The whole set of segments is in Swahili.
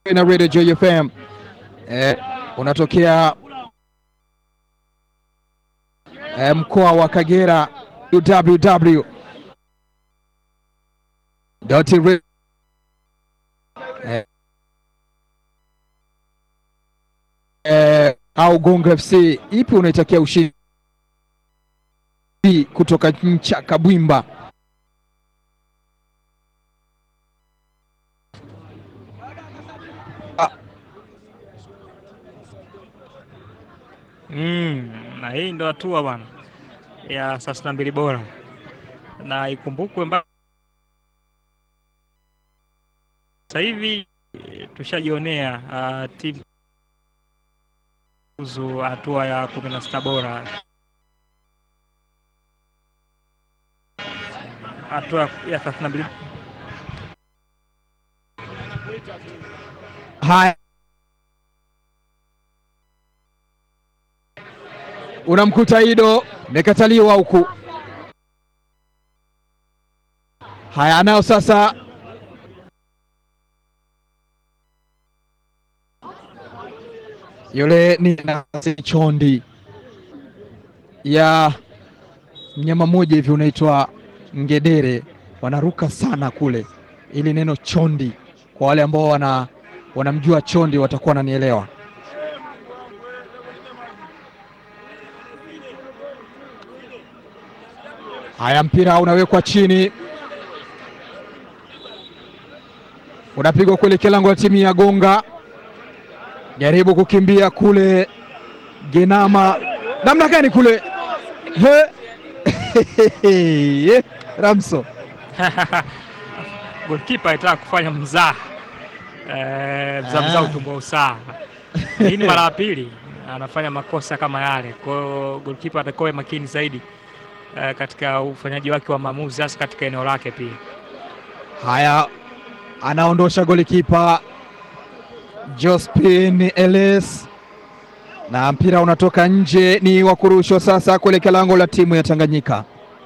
na Radio Joy FM eh, unatokea eh, mkoa wa Kagera www eh, eh, au Gongo FC ipi unaitakia ushindi kutoka ncha Kabwimba? Mm, na hii ndo hatua bwana ya thelathini na mbili bora, na ikumbukwe mba sasa hivi eh, tushajionea uh, timu kuzu hatua ya kumi na sita bora, hatua ya thelathini na mbili Haya, unamkuta Ido imekataliwa huku. Haya, anao sasa yule ni nasi chondi ya mnyama mmoja hivi unaitwa ngedere, wanaruka sana kule. Ili neno chondi, kwa wale ambao wana wanamjua chondi watakuwa wananielewa. Haya, mpira unawekwa chini, unapigwa kuelekea lango la timu ya Gonga. Jaribu kukimbia kule, Genama namna gani kule he Ramso golkipa alitaka kufanya mzaha eh, mzaha mzaha utumbo usaha. Hii ni mara ya pili anafanya makosa kama yale, kwa hiyo golkipa atakuwa makini zaidi eh, katika ufanyaji wake wa maamuzi, hasa katika eneo lake pia. Haya, anaondosha golikipa Jospin Eles na mpira unatoka nje, ni wa kurushwa sasa kuelekea lango la timu ya Tanganyika.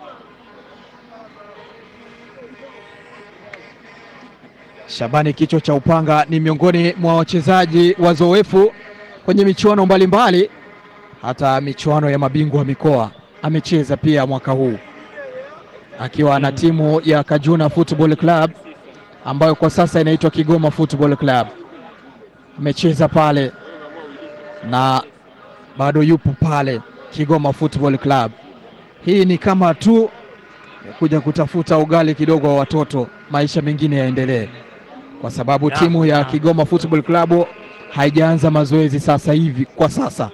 Shabani kichwa cha upanga ni miongoni mwa wachezaji wazoefu kwenye michuano mbalimbali, hata michuano ya mabingwa wa mikoa amecheza pia mwaka huu akiwa na timu ya Kajuna Football Club ambayo kwa sasa inaitwa Kigoma Football Club. Amecheza pale na bado yupo pale Kigoma Football Club. Hii ni kama tu kuja kutafuta ugali kidogo wa watoto, maisha mengine yaendelee, kwa sababu Ya, timu ya ya. Kigoma Football Club haijaanza mazoezi sasa hivi kwa sasa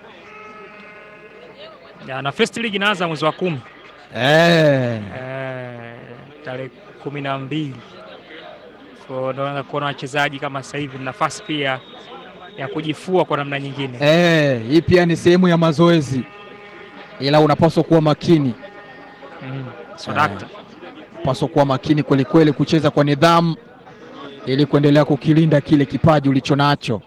Ya, na first league inaanza mwezi wa kumi eh. eh, tarehe kumi na mbili so naanza kuona wachezaji kama sasa hivi nafasi pia ya kujifua kwa namna nyingine. Eh, hii pia ni sehemu ya mazoezi, ila unapaswa kuwa makini, Mm, so dakta unapaswa kuwa makini kweli kweli, kucheza kwa nidhamu ili kuendelea kukilinda kile kipaji ulicho nacho.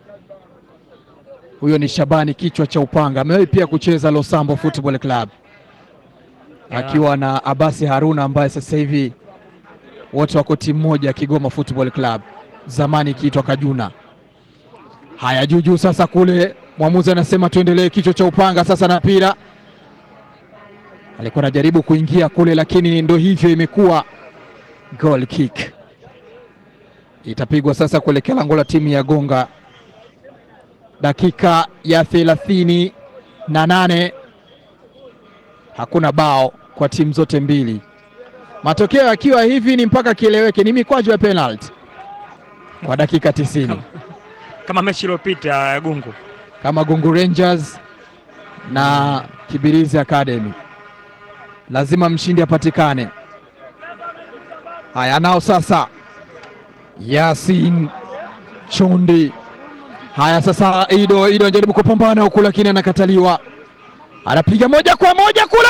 Huyo ni Shabani kichwa cha upanga, amewahi pia kucheza Losambo Football Club Yeah. akiwa na Abasi Haruna ambaye sasa hivi wote wako timu moja ya Kigoma Football Club, zamani ikiitwa Kajuna. Haya, juujuu sasa kule, mwamuzi anasema tuendelee, kichwa cha upanga sasa na mpira. Alikuwa anajaribu kuingia kule, lakini ndo hivyo, imekuwa goal kick. Itapigwa sasa kuelekea lango la timu ya Gonga, dakika ya thelathini na nane. Hakuna bao kwa timu zote mbili, matokeo yakiwa hivi ni mpaka kieleweke, ni mikwaju ya penalty kwa dakika tisini kama mechi iliyopita Gungu. kama Gungu Rangers na Kibirizi Academy, lazima mshindi apatikane. Haya, nao sasa Yasin Chondi. Haya sasa, Ido Ido anajaribu kupambana huku, lakini anakataliwa. Anapiga moja kwa moja kule,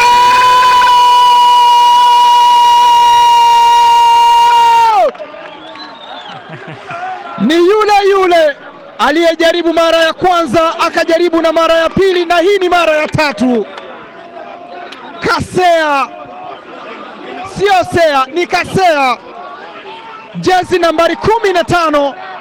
ni yule yule aliyejaribu mara ya kwanza akajaribu na mara ya pili na hii ni mara ya tatu. Kasea, sio Sea, ni Kasea, jezi nambari kumi na tano